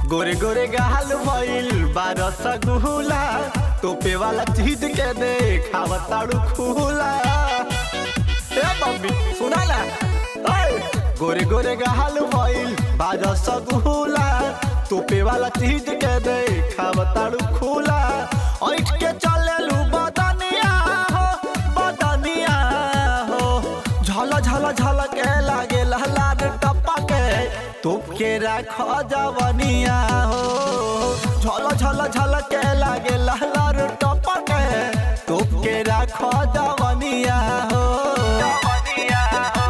गोरे गोरे गाल भइल बारस गुला टोपे वाला चीज के दे खावताड़ू खुला ए मम्मी सुना ना ओए गोरे गोरे गाल भइल बारस गुला टोपे वाला चीज के दे खावताड़ू खुला ऐठ के चलेलू बदनिया हो बदनिया हो झल झल झल के लागे लहलार टप्पा के तुप के राख जवनिया हो झल झल झल के लागे लहलार टप्पा के तुप के राख जवनिया हो जवनिया हो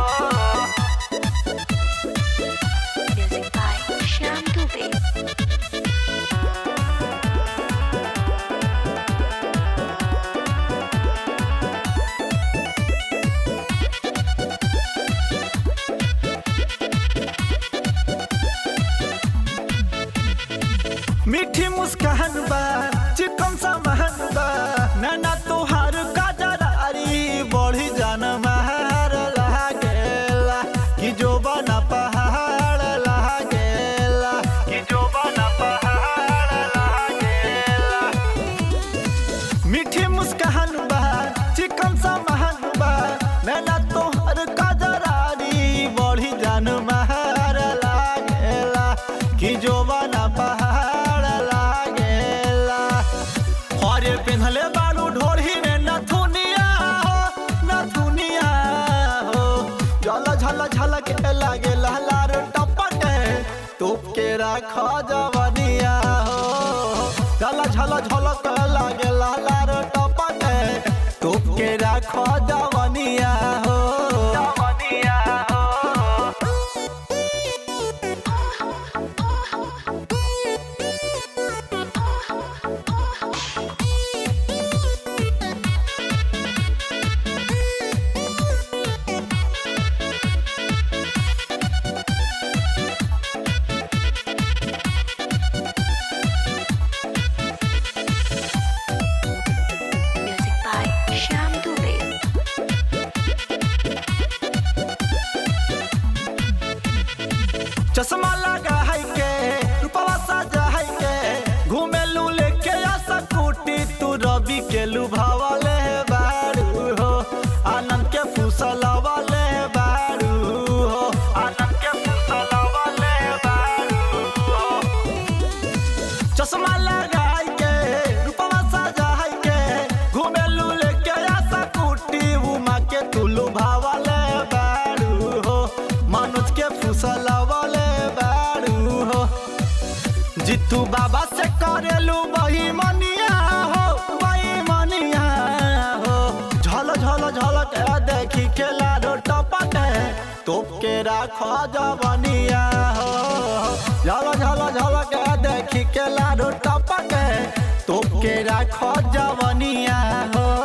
Music by Shyam Dubey. मीठी मुस्कान बा चिकन सामान बा नाना तोहार काजरारी बढ़ी जान महार लागेला कि जो बना पहाड़ लागेला कि जो बना पहाड़ लागेला मीठी मुस्कान बा चिकन सामान बा नैना तोहर काजरारी बढ़ी जान महार लागेला कि जो बना पहाड़ लागेला हरे पिन्हले बालू ढोढ़ी में नथुनिया हो नथुनिया हो झल झल झल के लागे लहलार टपक तोप के राख जवनिया हो झल झल झल के लागे लहलार टपक तोप के राख जवनिया हो जवनिया हो Music by Shyam Dubey. चश्मा लगा है के रूपवा सजा है के घूमे लू लेके आ सकूटी तू रवि के लुभावले बारू हो आनंद के फुसलवाले बारू हो आनंद के फुसलवाले बारू हो चश्मा लगाई के रूपवा सजाई के घुमेलू लेके आशा कुटी उमा के तुलू भावले बारू हो मनोज के फुसलवले बारू हो जितू बाबा से करेलू वही मनिया हो वही मनिया हो झल झल झल के देखी के लाडो टपक तोप के राख जवनिया हो झल झल झल के देखी के लाडो टपक तोप के राख जवनिया हो